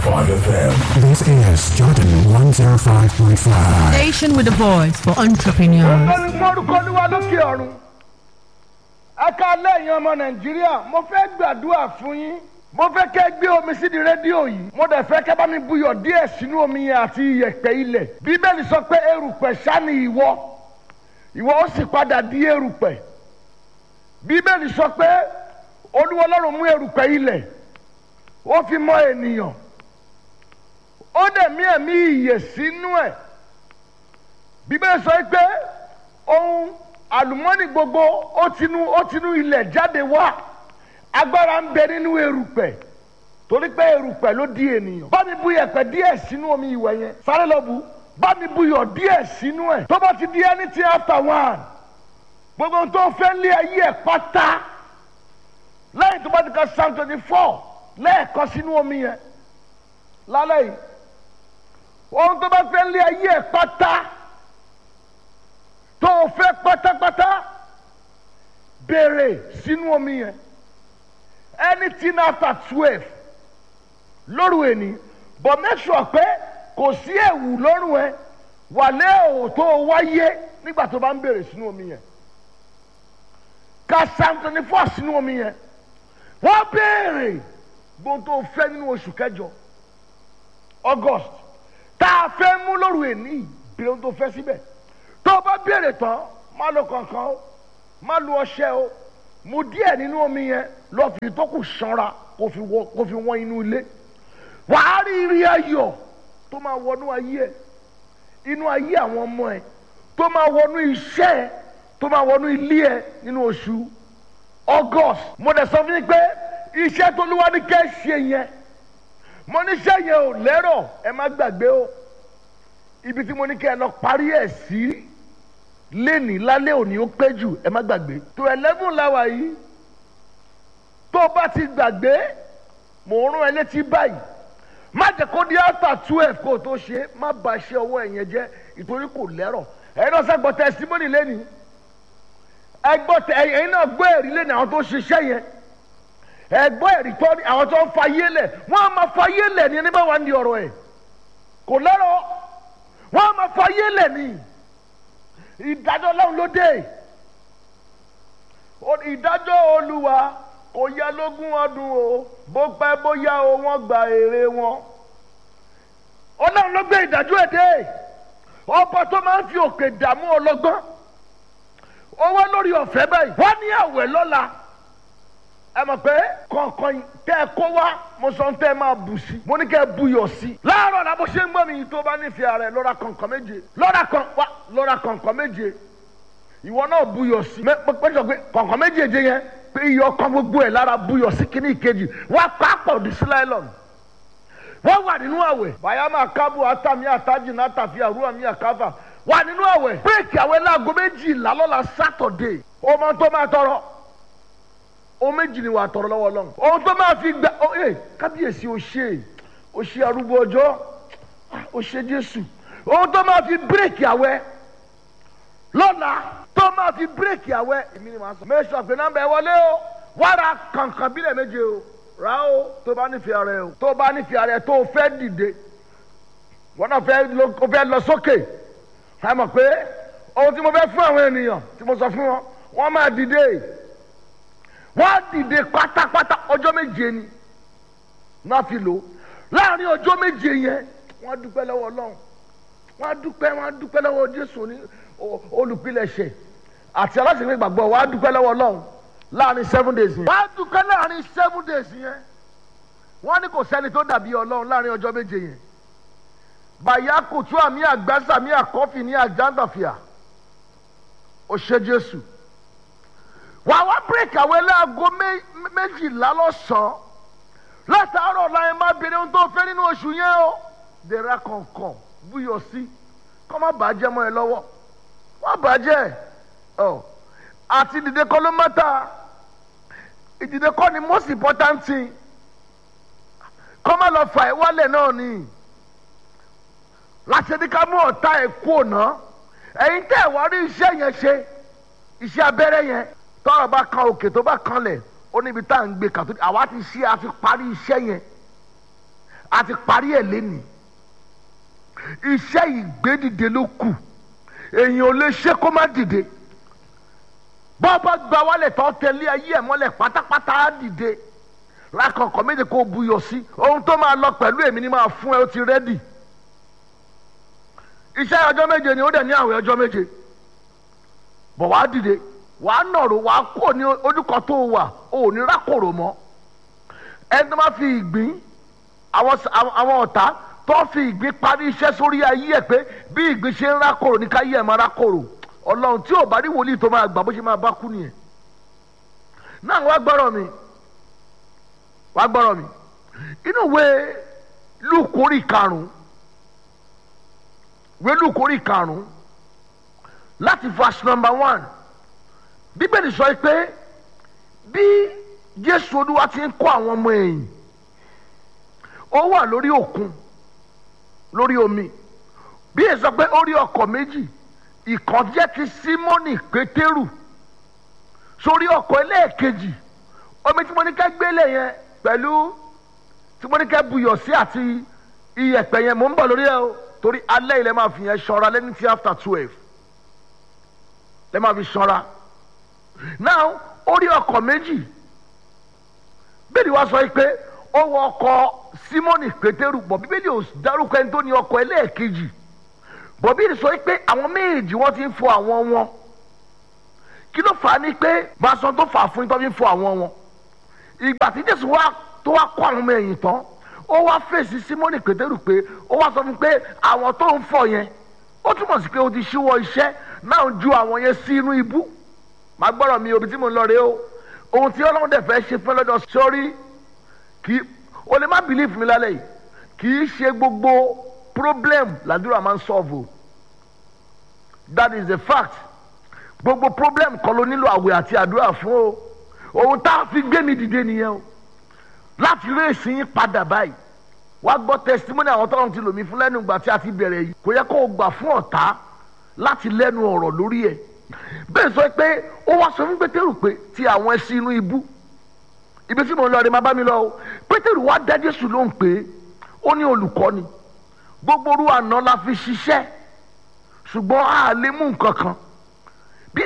FM. This is Jordan 105.5. Station with a voice for entrepreneurs. lórí mórúkọ olúwa lókè ọ̀run ẹ ká lẹ́yìn ọmọ nàìjíríà mo fẹ́ gbàdúrà fún yín mo fẹ́ kẹ́ gbé omi sídìí rédíò yìí mo dẹ̀ fẹ́ kẹ́ bá mi buyọ̀ díẹ̀ sínú omi yẹn àti iyẹ̀pẹ̀ ilẹ̀ bíbélì sọ pé erùpẹ̀ sani ìwọ ìwọ ó sì padà di erùpẹ̀ bíbélì sọ pé olúwa ọlọ́run mú erùpẹ̀ ilẹ̀ ó fi mọ ènìyàn ó dẹ̀ mí ẹ̀mí ìyè sínú ẹ̀ bíbélì sọ pé ohun àlùmọ́nì gbogbo ó tinú ó tinú ilẹ̀ jáde wá agbára ń bẹ nínú erùpẹ̀ torí pé erùpẹ̀ ló di ènìyàn bá mi bu yẹ̀pẹ̀ díẹ̀ sínú omi ìwẹ̀ yẹn sáré lọ bu bá mi bu yọ̀ díẹ̀ sínú ẹ̀ tó bá ti di anything after one gbogbo ohun tó fẹ́ lé ayé ẹ̀ pátá lẹ́yìn tó bá ti ka psalm twenty four lẹ́ẹ̀kan sínú omi yẹn lálẹ́ yìí ohun tó bá fẹ́ lé ayé ẹ̀ pátá tó o fẹ́ pátápátá béèrè sínú omi yẹn anything after twelve lóru ẹni but make sure pé kò sí ẹ̀wù lọ́rùn ẹ wàlẹ́ ò tó o wáyé nígbà tó bá ń béèrè sínú omi yẹn ka psalm twenty four sínú omi yẹn wọ́n béèrè gbogbo tó o fẹ́ nínú oṣù kẹjọ august tá a fẹ́ mú lóru ẹni béèrè ohun tó fẹ́ síbẹ̀ tó o bá béèrè tán má lo kankan o má lo ọṣẹ o mu díẹ̀ nínú omi yẹn lọ fi tó kù sanra kó fi wọ kó fi wọ́n inú ilé wàá rí rí ayọ̀ tó máa wọnú ayé ẹ inú ayé àwọn ọmọ ẹ tó máa wọnú iṣẹ́ ẹ tó máa wọnú ilé ẹ nínú oṣù august mo dẹ̀ sọ fún yín pé iṣẹ́ tó lúwa ní kẹ́ ṣe yẹn mo níṣẹ́ yẹn ò lẹ́rọ̀ ẹ má gbàgbé o ibi tí mo ní kẹ́ ẹ lọ parí ẹ̀ sí léni lálẹ́ òní ó pé jù ẹ má gbàgbé tó eleven láwa yìí tó o bá ti gbàgbé mò ń rán ẹ létí báyìí má jẹ́ kó di after twelve kó o tó ṣe má ba iṣẹ́ ọwọ́ ẹ̀ yẹn jẹ́ ìtorí kò lẹ́rọ̀ ẹ̀yin náà sẹ́gbọ́ testimony lẹ́ni ẹgbọ́ tẹ ẹ̀yin náà gbọ́ ẹ̀rí lẹ́ni àwọn tó ṣiṣẹ́ yẹn ẹgbọ́ ẹ̀rí tọ́ ni àwọn tó ń fa yé lẹ̀ wọ́n á máa fa yé lẹ̀ ní ẹni bá wà ní ọ̀rọ̀ ẹ̀ kò lẹ́rọ̀ wọ́n á máa fa yé lẹ̀ ní ìdájọ́ ọlọ́run ló dé ìdájọ́ olúwa kò yẹ lógún ọdún o bó pẹ́ bóyá o wọ́n gba èrè wọn ọlọ́run ló gbé ìdájọ́ ẹ̀ dé ọba tó máa ń fi òkè dààmú ọlọ́gbọ́n owó lórí ọ̀fẹ́ báyìí wọ́n ní àwẹ̀ lọ́la ẹ mọ̀ pé kọ̀ọ̀kan tẹ́ ẹ kó wá mo sọ tẹ́ ẹ máa bù sí mo ní kẹ́ ẹ buyọ̀ sí. láàárọ̀ la bó ṣe ń gbọ́ mi tó bá nífẹ̀ẹ́ rẹ̀ lọ́ra kọ̀ọ̀kan méje lọ́ra kan wá lọ́ra kọ̀ọ̀kan méje ìwọ náà buyọ̀ sí. mẹ pé pé pé kọ̀ọ̀kan méjèèje yẹn pé iye ọkàn gbogbo ẹ̀ lára buyọ̀ sí kíní ìkejì wá pápọ̀ dì sí láìlọ́n. wọ́n wà nínú àwẹ̀ bayama kábù atami ataji nàtàfi àrùwà mi àkáfà wà nínú àwẹ̀ bírèkì àwẹ̀ láago méjìlá lọ́la sátọ̀dé ọmọ tó máa tọrọ ohun méjì ni wà á tọrọ lọ́wọ́ lọ́hùn. ohun tó máa fi gba ọ ẹ kábíyèsí o ṣe o ṣe arúgbó ọjọ́ o ṣe jésù ohun tó máa fi bírèkì àwẹ̀ lọ́la tó máa fi bírèkì àwẹ̀ èmi ni màá sọ. mẹ́sàn pé nọ́mbà ẹ wọlé o wá ra kàǹkàn bílẹ̀ méje o rà o tó bá nífẹ̀ẹ́ rẹ o tó bá nífẹ̀ẹ́ rẹ tó o fẹ́ dìde wọn náà fẹ́ lọ sókè ẹ mọ̀ pé ohun tí mo fẹ́ fún àwọn ènìyàn tí mo sọ fún wọn wọ́n máa dìde wọ́n á dìde pátápátá ọjọ́ méje ni wọ́n á fi lò láàrin ọjọ́ méje yẹn wọ́n á dúpẹ́ lọ́wọ́ ọlọ́run wọ́n á dúpẹ́ wọ́n á dúpẹ́ lọ́wọ́ jésù ní olùpilẹ̀ṣẹ̀ àti aláṣẹ̀fẹ̀ ìgbàgbọ́ wọ́n á dúpẹ́ lọ́wọ́ ọlọ́run láàrin seven days yẹn. wọ́n á dúpẹ́ láàrin seven days yẹn wọ́n ní kò sẹ́ni tó dàbí ọlọ́run láàrin ọjọ́ méje yẹn bàyá kùtù àmì àgbàsà àmì àkọ́fì ní àjàndàfíà ó ṣe jésù wàá wá bírèkì àwọn ẹlẹ́àgọ́ méjìlá lọ́sàn-án látàárọ̀ láyé má bèrè ohun tó fẹ́ nínú oṣù yẹn o dèrà kọ̀ọ̀kan búyọ̀ sí kọ́ má bàjẹ́ mọ́ ẹ lọ́wọ́ wọ́n bàjẹ́ ọ àti ìdìde kọ́ ló mọ́ta ìdìde kọ́ ni most important thing kọ́ má lọ fà ẹ́ wálẹ̀ náà ni láti ẹni ká mú ọ̀tá ẹ̀ kú ọ̀nà ẹ̀yin tẹ́ ẹ̀ wá rí iṣẹ́ yẹn ṣe iṣẹ́ abẹ́rẹ́ yẹn tọ́rọ̀ bá kan òkè tó bá kanlẹ̀ ó níbi tá à ń gbé kàtó àwa ti ṣe àfi parí iṣẹ́ yẹn a ti parí ẹ̀ lẹ́nìí iṣẹ́ ìgbédìde ló kù èyàn ò lè ṣe kó má dìde bọ́ bá gba wálẹ̀ tó tẹ̀lé ayé ẹ̀ mọ́lẹ̀ pátápátá á dìde lákọ̀ọ́kọ́ méje kó buyọ̀ sí ohun tó máa lọ pẹ̀lú èmi ni máa fún ẹ ó ti rẹ́dì iṣẹ́ ọjọ́ méje ni ó dẹ̀ ní àwẹ̀ ọjọ́ méje bọ̀ wá dìde wàá nọ̀rọ̀ wàá kó ní ojúkọ tó wà ò ní rákòrò mọ́ ẹni tó máa fi ìgbín àwọn ọ̀tá tó fi ìgbín parí iṣẹ́ sórí ayé ẹ̀ pé bí ìgbín ṣe ń rákòrò ní káyé ẹ̀ máa rákòrò ọlọ́run tí ò bá rí wòlíì tó máa gbà bó ṣe máa bá kú nìyẹn náà wá gbọ́rọ̀ mi wá gbọ́rọ̀ mi inú ìwé lùkórì karùn-ún ìwé lùkórì karùn-ún láti verse number one bíbélì sọ pé bí jésù olúwa ti ń kó àwọn ọmọ ẹ̀yìn ó wà lórí òkun lórí omi bí èyí sọ pé ó rí ọkọ̀ méjì ìkan jẹ́ ti símọ́nì pétérù sórí ọkọ̀ ẹlẹ́ẹ̀kejì omi tí mo ní ká gbélé yẹn pẹ̀lú tí mo ní ká buyọ̀ sí àti iyẹ̀pẹ̀ yẹn mò ń bọ̀ lórí ẹ o torí alẹ́ ilẹ̀ máa fi yẹn ṣọ́ra lẹ́ni tí after twelve lẹ́ máa fi ṣọ́ra now ó rí ọkọ̀ méjì bẹ́ẹ̀ni wá sọ pé ó wọ ọkọ̀ símọ́nì pétérù bọ̀ bíbélì ò dárúkọ ẹni tó ní ọkọ̀ ẹlẹ́ẹ̀kejì bọ̀ bíbélì sọ pé àwọn méjì wọ́n ti ń fọ àwọn wọn kí ló fà á ní pé bàṣọ tó fà á fún yín tó fi ń fọ àwọn wọn ìgbà tí jésù wá tó wá kó àwọn ọmọ ẹ̀yìn tán ó wá fèsì símọ́nì pétérù pé ó wá sọ fún pé àwọn tó ń fọ yẹn ó túmọ̀ sí pé ó ti ṣíwọ́ iṣẹ́ náà ju àwọn yẹn sí inú ibú màá gbọ́dọ̀ mi òbí tí mo ń lọ rèé o ohun tí ọlọ́run dẹ̀ fẹ́ ṣe fún lọ́dọ̀ sórí kì í o lè má bìlíf mi lálẹ́ yìí kì í ṣe gbogbo problem làdúrà máa ń solve o that is a fact gbogbo problem kọ́ ló nílò àwẹ̀ àti àdúrà fún o ohun tá a fi gbé mi dìde nìyẹn o láti rí èsì yín padà báyìí wá gbọ́ testimony àwọn tọ́lọ́run ti lò mí fún lẹ́nu ìgbà tí a ti bẹ̀rẹ̀ yìí kò yẹ kó o gbà fún ọ̀tá láti lẹ́nu ọ̀rọ̀ lórí ẹ̀ bẹ́ẹ̀ sọ pé ó wá sọ fún pétérù pé ti àwọn ẹṣin inú ibú ibi tí mo ń lọ rè má bá mi lọ o pétérù wá dá jésù lóhùn pé ó ní olùkọ́ni gbogbo orú àná la fi ṣiṣẹ́ ṣùgbọ́n a lè mú nǹkan kan bí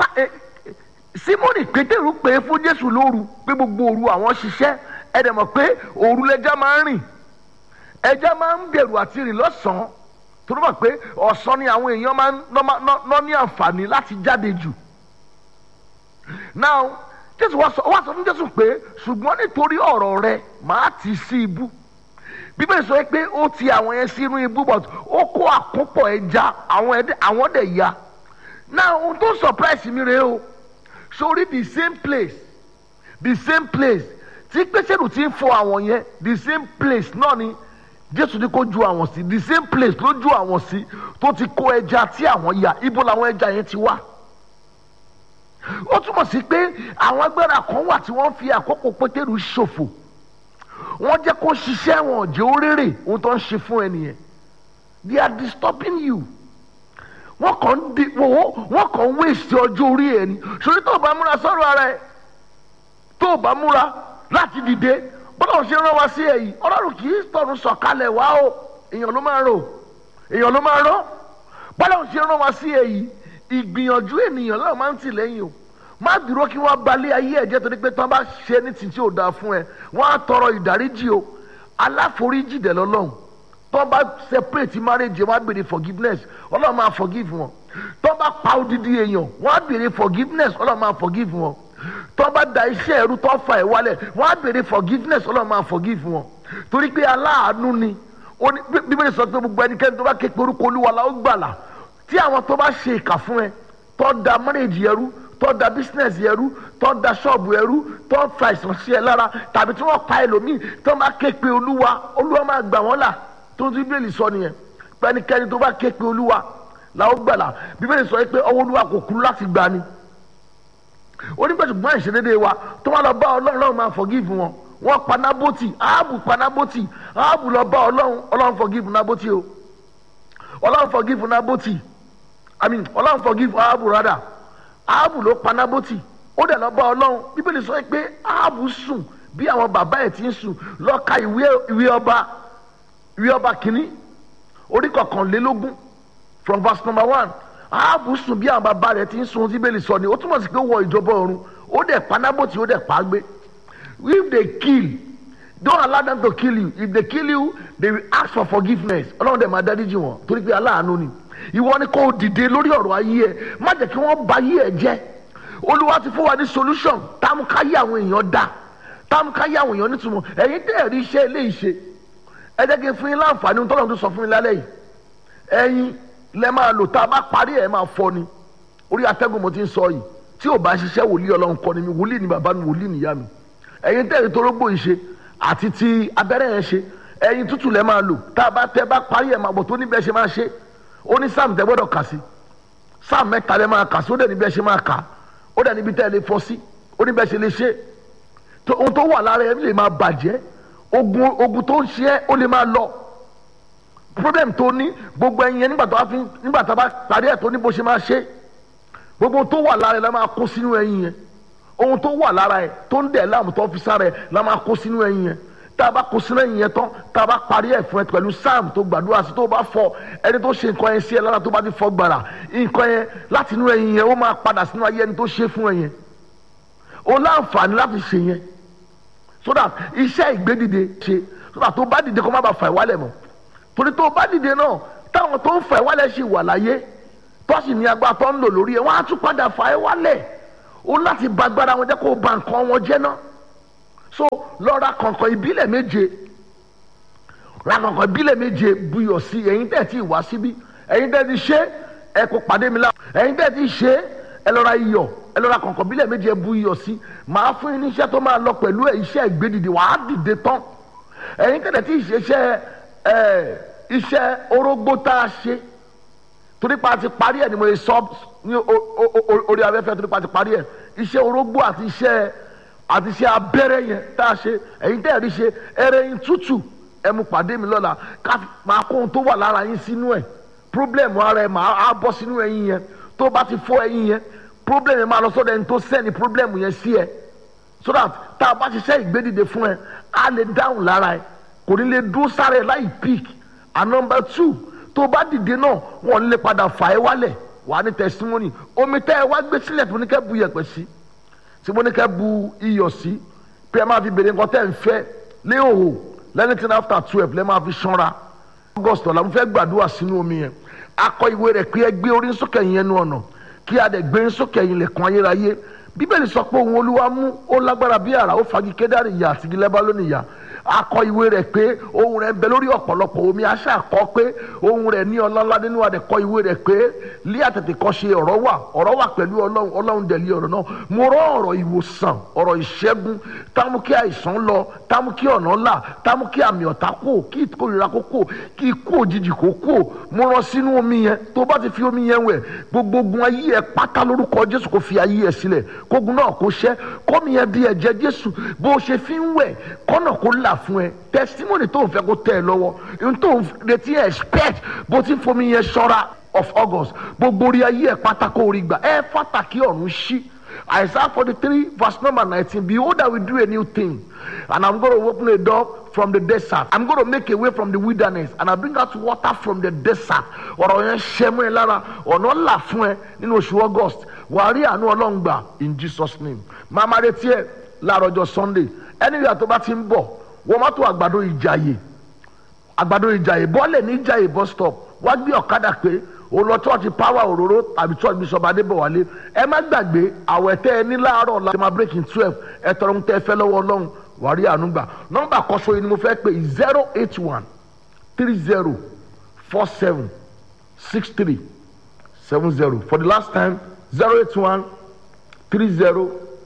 simoni pétérù pé fún jésù lóru pé gbogbo òru àwọn ṣiṣẹ́ ẹ dẹ̀ mọ̀ pé òru lẹja máa ń rìn ẹja máa ń bẹ̀rù àti rìn lọ́sàn-án tó ló mọ̀ pé ọ̀sán ni àwọn èèyàn máa ń ná ní àǹfààní láti jáde jù now jésù wá sọ wá sọ fún jésù pé ṣùgbọ́n nítorí ọ̀rọ̀ rẹ màá tì sí ibú bíbélì sọ pé ó ti àwọn yẹn sínú ibú but ó kó àkópọ̀ ẹja àwọn dẹ̀ ya now ohun tó surprise mi rèé o sórí the same place the same place tí pétérù ti ń fọ àwọn yẹn the same place náà ni jésù ní kó ju àwọn sí the same place ló ju àwọn sí tó ti kó ẹja tí àwọn ya ibo làwọn ẹja yẹn ti wá ó túmọ̀ sí pé àwọn agbára kan wà tí wọ́n fi àkókò pétérù ṣòfò wọ́n jẹ́ kó ṣiṣẹ́ wọn jẹ́ ó rérè ohun tó ń ṣe fún ẹnìyẹn they are disturbing you wọ́n kàn ń di wọ́n kàn ń wéṣẹ̀ ọjọ́ orí ẹ̀ ni sori tó o bá múra sọ́rọ̀ ara ẹ̀ tó o bá múra láti dìde bọ́lá ò ṣe rán wa sí ẹ̀ yìí ọlọ́run kì í tọ̀run sọ̀kalẹ̀ wá o èèyàn ló máa rò èèyàn ló máa rán bọ́lá ò ṣe rán wa sí ẹ̀ yìí ìgbìyànjú ènìyàn náà máa ń tì lẹ́yìn o má dúró kí wọ́n balẹ̀ ayé ẹ̀jẹ̀ torí pé tí wọ́n bá ṣe ní títí ò dáa fún ẹ wọ́n á tọrọ ìdáríjì o aláforíjì dẹ̀ lọ́lọ́run tó bá separate marriage wọ́n á béèrè forgiveness ọlọ́run máa forgive wọn tó bá pa odidi èèyàn wọ́n á béèrè forgiveness ọlọ́run máa forgive wọn tó bá da iṣẹ́ ẹ̀rú tó fa ẹ̀ wálẹ̀ wọ́n á béèrè forgiveness ọlọ́run máa forgive wọn torí pé aláàánú ni bíbélì sọ pé gbogbo ẹnikẹ́ni tó bá ké pe orúkọ olúwa la ó gbàlà tí àwọn tó bá ṣe ìkà fún ẹ tó da marriage ẹrú tó da business ẹrú tó da ṣọ́ọ̀bù ẹrú tó fa ìsàn sí ẹ lára tàbí tí wọ́n pa ẹlòmíì tó bá ké pe olúwa olúwa máa gbà wọ́n là tó ti bíbélì sọ nìyẹn pẹ́nikẹ́ni tó bá ké pe olúwa la ó gbàlà bíbélì sọ pé ọwọ́ olúwa kò kú láti gbà ni onígbàtúgbọ́n ìṣedédé wa tó wá lọ bá ọlọ́run lọ́run máa forgive wọn wọ́n pa nábòtì áàbù pa nábòtì áàbù lọ bá ọlọ́run ọlọ́run forgive nábòtì o ọlọ́run forgive nábòtì i mean ọlọ́run forgive áàbù rádà áàbù ló pa nábòtì ó dẹ̀ lọ bá ọlọ́run bíbélì sọ pé áàbù sùn bí àwọn bàbá ẹ̀ ti ń sùn lọ ka ìwé ìwé ọba ìwé ọba kìíní orí kọkànlélógún from verse number one ahabu sùn bí àwọn bàbá rẹ̀ ti ń sun tí bẹ́ẹ̀ lè sọ ni ó túmọ̀ sí pé ó wọ ìjọba ọ̀run ó dẹ̀ panábòtì ó dẹ̀ pa á gbé if they kill don't allow them to kill you if they kill you they will ask for forgiveness ọlọ́run dẹ̀ máa dáríjì wọn torí pé aláàánú ni ìwọ ni kò dìde lórí ọ̀rọ̀ ayé ẹ má jẹ́ kí wọ́n ba ayé ẹ jẹ́ olúwa ti fún wa ní solution táwọn káyé àwọn èèyàn dá táwọn káyé àwọn èèyàn nítumọ̀ ẹ̀yin tẹ́ ẹ̀rí iṣẹ́ eléyìí ṣe ẹ jẹ́ kí n fún yín láǹfààní ohun tọ́lọ́run tó sọ fún mi lálẹ́ yìí ẹ̀yin lẹ máa lò tá a bá parí ẹ̀ máa fọ́ ni orí atẹ́gùn mo ti ń sọ yìí tí ò bá ṣiṣẹ́ wòlíì ọlọ́run kọ́ ni mi wòlíì ni bàbá mi wòlíì nìyá mi ẹ̀yin tẹ́ ẹ̀rí torógbò yìí ṣe àti ti abẹ́rẹ́ yẹn ṣe ẹ̀yin tútù lẹ máa lò tá a bá tẹ́ bá parí ẹ̀ máa bọ̀ tó níbẹ̀ ṣe máa ṣe ó ní sáàmù tẹ́ gbọ́dọ̀ kà sí sáàmù mẹ́ta lẹ máa kà sí ó dẹ̀ níbẹ̀ ṣe máa kà ó dẹ̀ níbi tẹ́ ẹ lè fọ́ sí ó níbẹ̀ ṣe lè ṣe tó- ohun tó wà lára ẹ lè máa bàjẹ́ ogun ogun tó ń ṣe ẹ́ ó lè máa lọ problem tó ní gbogbo ẹyin yẹn nígbà tó bá fi nígbà tó bá parí ẹ̀ tó ní bó ṣe máa ṣe gbogbo tó wà lára ẹ la máa kó sínú ẹyin yẹn ohun tó wà lára ẹ tó ń dẹ̀ láàmú tó fi sára ẹ la máa kó sínú ẹyin yẹn tá a bá kó sínú ẹyin yẹn tán tá a bá parí ẹ̀ fún ẹ pẹ̀lú sam tó gbàdúrà sí tó bá fọ ẹni tó ṣe nǹkan yẹn sí ẹ lára tó bá ti fọ gbàrà nǹkan yẹn láti inú ẹyin yẹn ó máa padà sínú ayé ẹni tó ṣe fún ẹ yẹn o láǹfààní láti ṣe yẹn so that iṣẹ́ ìgbédìde ṣe so that tó bá dìde kó má bàa fà ìwálẹ̀ mọ́ torí tó bá dìde náà táwọn tó ń fà ìwálẹ̀ ṣì wà láyé tó sì ní agbára tó ń lò lórí ẹ̀ wọ́n á tún padà fà ìwálẹ̀ o láti ba agbára wọn jẹ́ kó o ba nǹkan wọn jẹ́ náà so lọ ra kọ̀ǹkọ̀ ìbílẹ̀ méje ra kọ̀ǹkọ̀ ìbílẹ̀ méje buyọ̀ sí ẹ̀yin tẹ̀ tí ì wá síbí ẹ̀yin tẹ̀ ti ṣe ẹ kó pàdé mi láwọn ẹ̀yin tẹ̀ ti ṣe ẹ lọ ra iyọ̀ ẹ lọ ra kọ̀ǹkọ̀ ìbílẹ̀ méje ẹ bu iyọ̀ sí màá fún yín ní iṣẹ́ tó máa lọ pẹ̀lú ẹ̀ iṣẹ́ ìgbédìde wàá dìde tán ẹ̀yin tẹ̀ tí ì ṣe iṣẹ́ ẹ̀ iṣẹ́ orógbó tá a ṣe torí pa ti parí ẹ̀ ni mo sọ ní o- o- o- orí afẹ́fẹ́ torí pa ti parí ẹ̀ iṣẹ́ orógbó àti iṣẹ́ àti iṣẹ́ abẹ́rẹ́ yẹn tá a ṣe ẹ̀yin tẹ́ ẹ̀ rí ṣe ẹrẹ́yìn tútù ẹ mú pàdé mi lọ́la ká fi- máa kó ohun tó wà lára yín sínú ẹ̀ problem ara ẹ̀ máa á bọ́ sínú ẹyin yẹn tó bá ti fọ́ ẹyin yẹn problem yẹn máa lọ sọ́dọ̀ ẹni tó sẹ́ni problem yẹn sí ẹ so that tá a bá ṣiṣẹ́ ìgbédìde fún ẹ á lè dáhùn lára ẹ kò ní lè dúró sára ẹ láì pick and number two tó bá dìde náà wọn lè padà fà ẹ wálẹ̀ wà á ní testimony omi tẹ́ ẹ wá gbé sílẹ̀ tó ní kẹ́ bu yẹ̀pẹ̀ sí tí mo ní kẹ́ bu iyọ̀ sí pé ẹ máa fi bèrè nǹkan tẹ́ ẹ ń fẹ́ léhòhò lẹ́nìtìn after twelve lẹ́ máa fi ṣanra august ọ̀la mo fẹ́ gbàdúrà sínú omi yẹn akọ ìwé rẹ̀ pé ẹ gbé orí sókè yẹn nu ọ̀nà kí a dẹ̀ gbé sókè yẹn lẹ̀kùn ayérayé bíbélì sọ pé òun olúwa mú ó lágbára bí àrà ó fagi kédárì ìyá àti igi lẹ́bálónì ìyá akọ ìwé rẹ̀ pé ohun rẹ̀ ń bẹ lórí ọ̀pọ̀lọpọ̀ omi aṣá kọ pé ohun rẹ̀ ní ọlọ́lá nínú àdẹ̀kọ ìwé rẹ̀ pé lé àtètè kọ́ ṣe ọ̀rọ̀ wà ọ̀rọ̀ wà pẹ̀lú ọlọ́run ọlọ́run dẹ̀ lé ọ̀rọ̀ náà mo rọ ọ̀rọ̀ ìwòsàn ọ̀rọ̀ ìṣẹ́gun támú kí àìsàn lọ támú kí ọ̀nà là támú kí àmì ọ̀tá kò kí ìkórira kó kò kí ikú òjijì kó kò mo rán sínú omi yẹn tó bá ti fi omi yẹn wẹ̀ gbogbo ogun ayé ẹ pátá lórúkọ jésù kó fi ayé ẹ sílẹ̀ kógun náà kó ṣẹ́ kómi yẹn di ẹ̀jẹ̀ jésù bó o ṣe fi ń wẹ̀ kọ́nà kó là fún ẹ testimony tó ń fẹ́ kó tẹ̀ ẹ lọ́wọ́ ohun tó ń retí expect bó ti fomi yẹn ṣọ́ra of august gbogbo orí ayé ẹ pátá kó orí gbà ẹ fàtàkì ọ̀run ṣí Isaiah 43 verse number 19 behold I will do a new thing and I'm going to open a door from the desert I'm going to make a way from the wilderness and I bring out water from the desert ọ̀rọ̀ yẹn ṣẹ́ mú ẹ lára ọ̀nà là fún ẹ nínú oṣù august wàá rí àánú ọlọ́run gbà in Jesus name máa máa retí ẹ láàárọ̀ ọjọ́ sunday ẹni ìyá tó bá ti ń bọ̀ wọ́n má tó àgbàdo ìjàyè àgbàdo ìjàyè bọ́ọ̀lẹ̀ ní ìjàyè bus stop wá gbé ọ̀kadà pé o lọ church power òróró tàbí church bishop adébọ̀wálé ẹ má gbàgbé àwẹ̀ tẹ́ ẹ ní láàárọ̀ ọ̀la ẹ máa break in twelve ẹ tọrọ ń tẹ́ ẹ fẹ́ lọ́wọ́ ọlọ́run wàá rí àánú gbà nọ́mbà kọ́sọ́ yìí ni mo fẹ́ pè zero eight one three zero four seven six three seven zero for the last time zero eight one three zero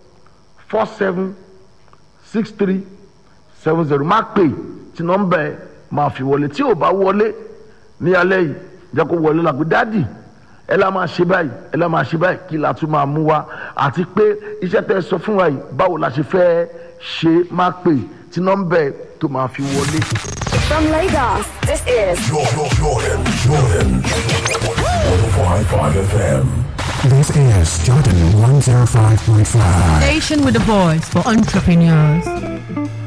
four seven six three seven zero má pè tí nọ́mbà ẹ máa fi wọlé tí ò bá wọlé ní alẹ́ yìí jẹ́ kó wọlé làgbé dádì ẹ la máa ṣe báyìí ẹ la máa ṣe báyìí kí la tún máa mú wa àti pé iṣẹ́ tẹ́ ẹ sọ fún wa yìí báwo la ṣe fẹ́ ṣe má pè tí nọ́mbà ẹ tó máa fi wọlé. From Lagos, this is Jordan, Jordan, Jordan. 105.5 FM. This is Jordan 105.5. Station with a voice for entrepreneurs.